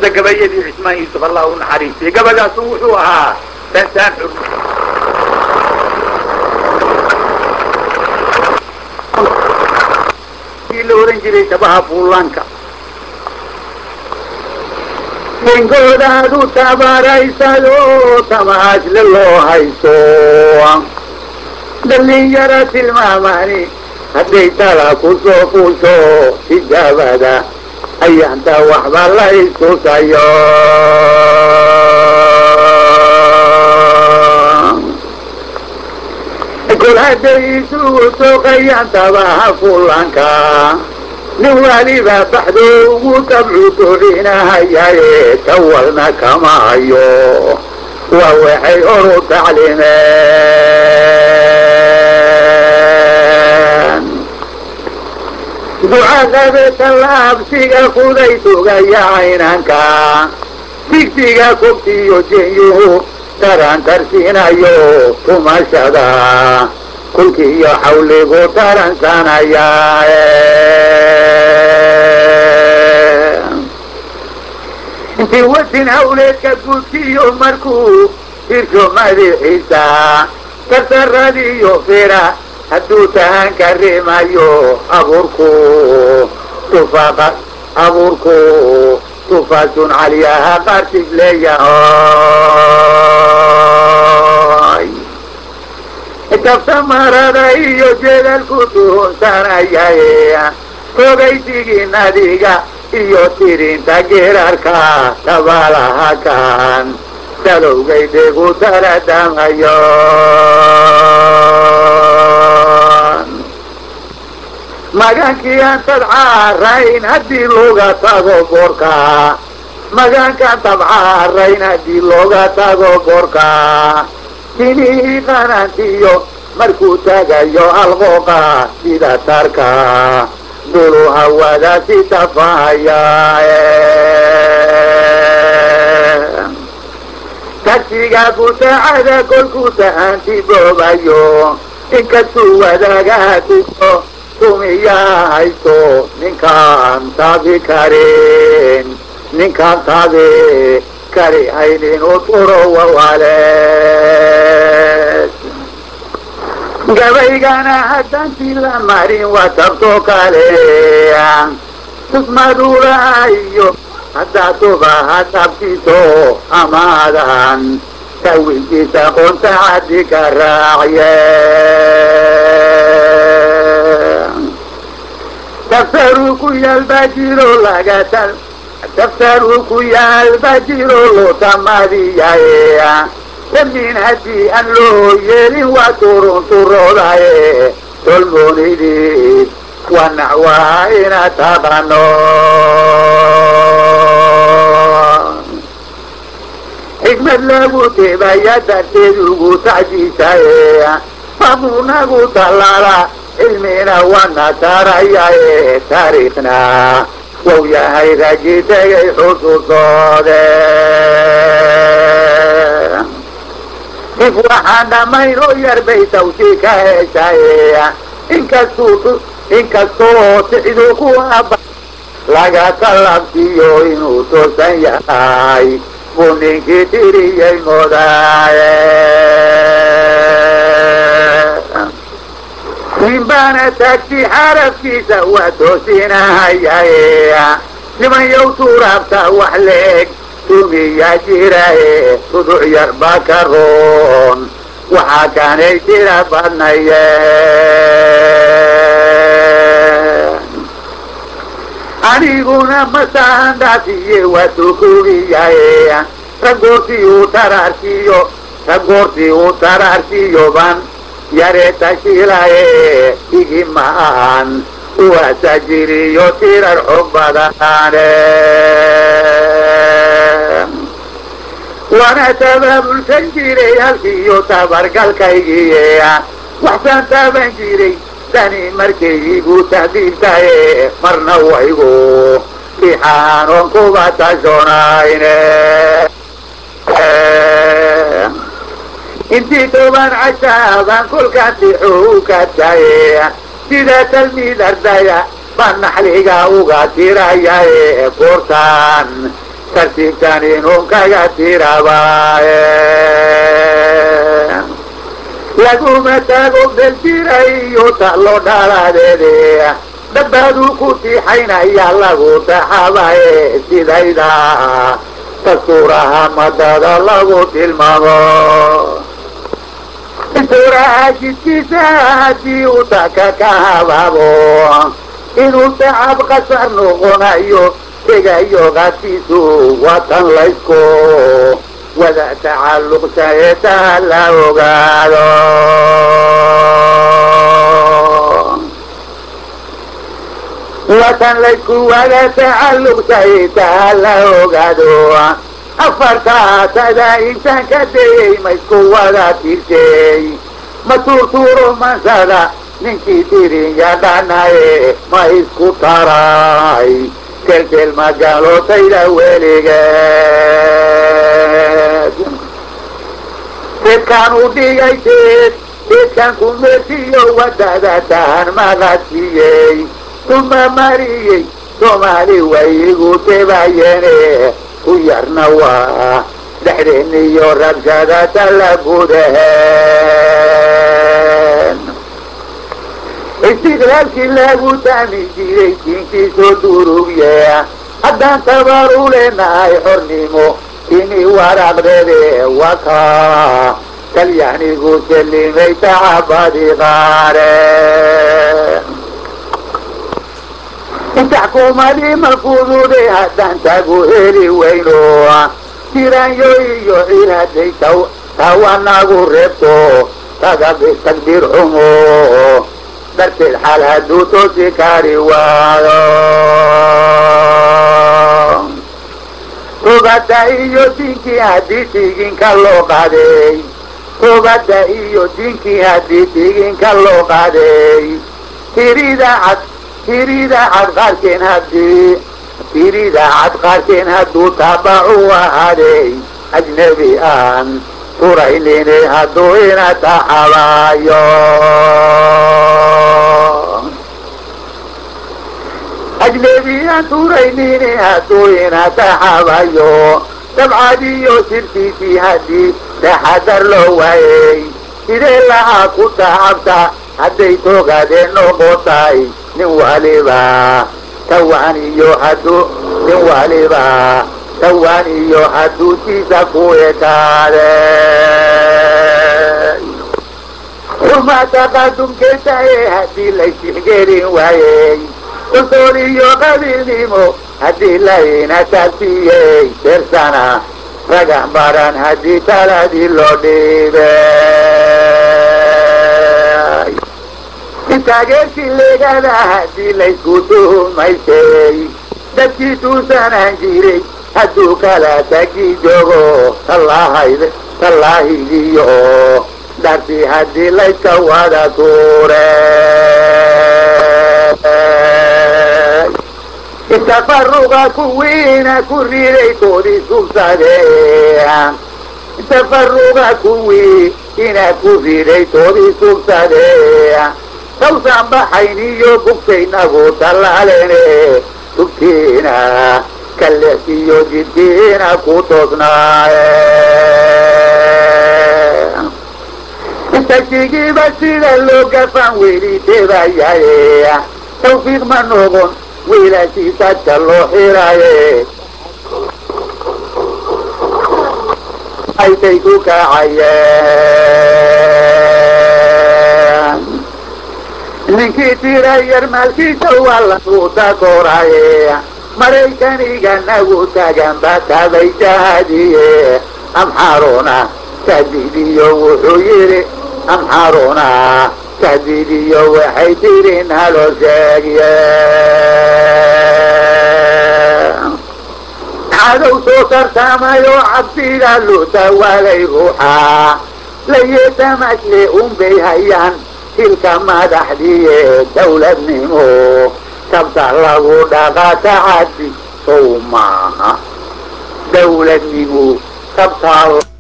mida gabayadii cismaan yuusuf allah u naxariistay gabagaasu wuxuu ahaa sansaan xur la ohan jiray shabaha buulaanka ninkoodaadu tabaraysado tamaasle loo hayso dhalinyaro tilmaamani hadday tala ku soo fuusho tijaabada ayaanta waxba la istusayo kol hadday isugu tooqayaan tabaha fulanka nin waliba baxdo ugu tabcu doorinahayaye tawalna kama hayo waa waxay horu taclimeen ducaqabe tallaabsiga kuday tugaya caynanka digsiga kobtiyo jenyuhu tarantarsiinayo tumashada kulkiiyo xawligu taransanaya intii wasin hawleedka gudkiyo markuu hirsho madaxiisa tartaradiyo fira hadduu tahanka rimayo abuurku tufaqa abuurku tufaasun caliyaha qartig leeyahay dabta marada iyo jeedalku tuhunsanayay rogaysigii nadiga iyo tirinta geerarka tabalaha kan salowgay dhegu taladamayo magankii aan tabcaarayn haddii looga tago boorka magankaan tabcaarayn haddii looga tago boorka tinihii qanantiyo markuu tagayo alqooqa sida tarka dulu hawada si tafahaya tagsiga butaacada kolkuu tahanti boobayo inkastuu wadaagaa tuso tumiyaa hayso ninkaan taabi karin ninkaan taabi kari haynin u turo wawaleed gabaygana haddantii la marin waa tabto kale tusmadulaayo haddaa tubaha tabtiso amaadan tawinkiisa qoonta caddi ka raacye daftaruu ku yaal baa jiro lagatal daftaruu ku yaal baa jiro loo tamadiyaye damin haddii aan loo yeelin waa turun turoodaye tolmoonidid wanac waa ina taqano xikmad lagu teebaya darteed ugu tacjiisaye mamunagu tallaala cilmina wana tarayaye taariikhna wou yahay ragi tegay xusuusoode if waxaan dhammayn oo yarbay tawsi ka heshaye inkastuu inkastoo sicdu ku aba laga talabsiyo inuu toosan yahay buu ninkii tiriyey moodaaye nin baana taagsi xarafkiisa waa toosinahayaye niman yow tuuraabta wax leeg tumiyaa jiraye tuduc yar baa ka roon waxaa kaanay tira badnaye aniguna masaan dhaafiye waa tukugiyaye ragoortii uu taraarkiyo ragoortii uu taraarkiyo ban yare tashilaye igi ma'an uwaasa jiriyo tirar xog badane waana tabaabulsan jiray halkiiyo tabargalkaygiye waxsaan taaban jiray tani markay igu tahdiibtaye marna waygu ixaanoon kuba tashonayne intii toban cashaabaan kolkaan tixuu ka taye sida talmiid ardaya baan naxliga uga tirayaye goortaan tartiibkan inuu kaga tirabaaye laguma tago beljira iyo talo dhaladeede dabbaaduu ku tiixaynaya lagu taxabaye sidayda dastuuraha madada lagu tilmaamo dastuuraha jidkiisa haddii uu taka ka habaabo inuu tacab qasar noqonayo tegayo qaadkiisu watan laysku wada tacalluqsayeetaa la ogaado watan laysku wada tacalluqsayeetaa la ogaado afartaatada intaan ka dayey ma isku wada tirsey ma tuurtuuro mansada ninkii dirinya dhanaye ma isku taray kelkel magaalootayda weligeed seedkaan u dhigay seed seedkaan ku meersiiyo wadada tahan maqadsiiyey tuma mariyey soomaali way igu tebayeene u yarna waa dhexdeeniyo rabshada tala gudaheen istiqlaalkii lagu taami jiray diinkiisoo durugye haddaan tabar u leenahay xornimo ini waraaqdeede waka talyaanigu salimay tacabadi qaare taxkuumadii malfudude haddaan tagu heli weyno tiraanyo iyo ciraday tawanagu reebto tagabistakbir xumo darteed xaal hadduu toosi kari waayo tubadda iyo diinkii haddii tiginka loo qaaday tubadda iyo diinkii haddii tiginka loo qaaday tirida cad tirida cad qaarkeen haddii tirida cad qaarkeen hadduu taabacu ahaaday ajnebi aan turaynini hadduu ina taxabaayo ajnebiyan turaynini hadduu ina taxabayo dabcadiyo sirtiisii haddii taxadar loo waayey sidee lahaa ku tacabta hadday togadeen noqotay nin waliba tawaan iyo hadduu nin waliba tawaan iyo hadduutiisa ku ekaade xuma taqadumkeenta ee haddii laysixgelin waayey usool iyo qabiilnimo haddii layna taabsiiyey beersana ragax baran haddii taladii loo dhiibay taageerkii leegada haddii laysku tuhumaysay dadkii tuusanaan jiray hadduu kala tagi joogo tallahayd tallaahigiyo dartii haddii layska wada tuure tafaruqa kuwiina ku riday toodii sugsadeen tafaruqa kuwii ina ku riday toodii sugsadeen sawsaan baxayn iyo bugtaynagu tallaalene tugtiina kallexiyo jidkiina ku toosnaaye tagsigiiba sida loo gafan weli tebayaye tawfiiq ma noqon wiilashii dadka loo xiraye aytay ku kacayeen ninkii tira yar maalkiisa waa lagu dakooraye maraykaniga nagu tagan batabay jahadiye amxaruna tahdiidiyo wuxuu yidhi amxaruna tahdiidiyo waxay tiri naloo sheegye cadow soo tartamayo cabsiga loo tawaalay ruuxa layeetamasle unbay hayaan hilka madaxdiye dawladnimo kabta lagu dhaqaa tacadi sow maaha dawladnimo kabtaa